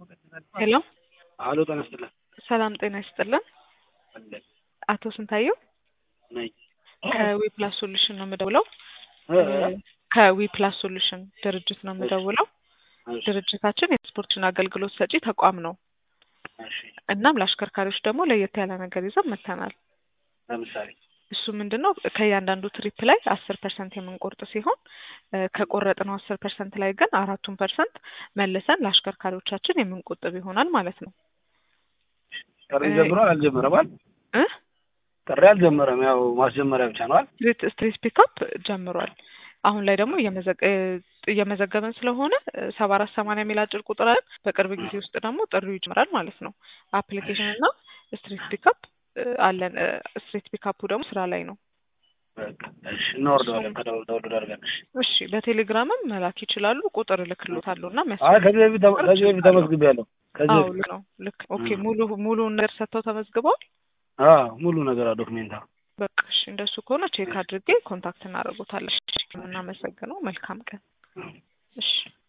ሄሎ አሎ ጤና ይስጥልን። ሰላም ጤና ይስጥልን። አለን አቶ ስንታየው ነኝ። ከዊ ፕላስ ሶሉሽን ነው የምደውለው። እ? ከዊ ፕላስ ሶሉሽን ድርጅት ነው የምደውለው። እሺ፣ ድርጅታችን የስፖርትን አገልግሎት ሰጪ ተቋም ነው። እሺ። እናም ለአሽከርካሪዎች ደግሞ ለየት ያለ ነገር ይዘን መጥተናል። ለምሳሌ እሱ ምንድን ነው ከእያንዳንዱ ትሪፕ ላይ አስር ፐርሰንት የምንቆርጥ ሲሆን እ ከቆረጥነው አስር ፐርሰንት ላይ ግን አራቱን ፐርሰንት መልሰን ለአሽከርካሪዎቻችን የምንቆጥብ ይሆናል ማለት ነው። ጥሪ እ- ጀምሯል አልጀመረም? አይደል? እ ጥሪ አልጀመረም። ያው ማስጀመሪያ ብቻ ነው አይደል? ስትሪት ስትሪት ፒካፕ ጀምሯል። አሁን ላይ ደግሞ እየመዘገ- እ እየመዘገበን ስለሆነ ሰባ አራት ሰማንያ የሚል አጭር ቁጥር አለን። በቅርብ ጊዜ ውስጥ ደግሞ ጥሪው ይጀምራል ማለት ነው። አፕሊኬሽን እና ስትሪት ፒካፕ እ አለን። እ ስትሪት ፒካፑ ደግሞ ስራ ላይ ነው። በቃ እሺ፣ እናወርደዋለን ከደውል ደውል አድርገን። እሺ። እሺ በቴሌግራምም መላክ ይችላሉ። ቁጥር እልክሎታለሁ እና አይ የሚያስፈልግ ከዚህ በፊት ተመ- ከዚህ በፊት ተመዝግቤያለሁ። ከዚህ አዎ በፊት ልክ ነው ልክ ኦኬ እ። ሙሉ ሙሉ ነገር ሰጥተው ተመዝግበዋል። አዎ ሙሉ ነገር ዶክሜንታ በቃ እሺ እንደሱ ከሆነ ቼክ አድርጌ ኮንታክት እናደርጎታለን። እሺ፣ የምናመሰግነው መልካም ቀን። እሺ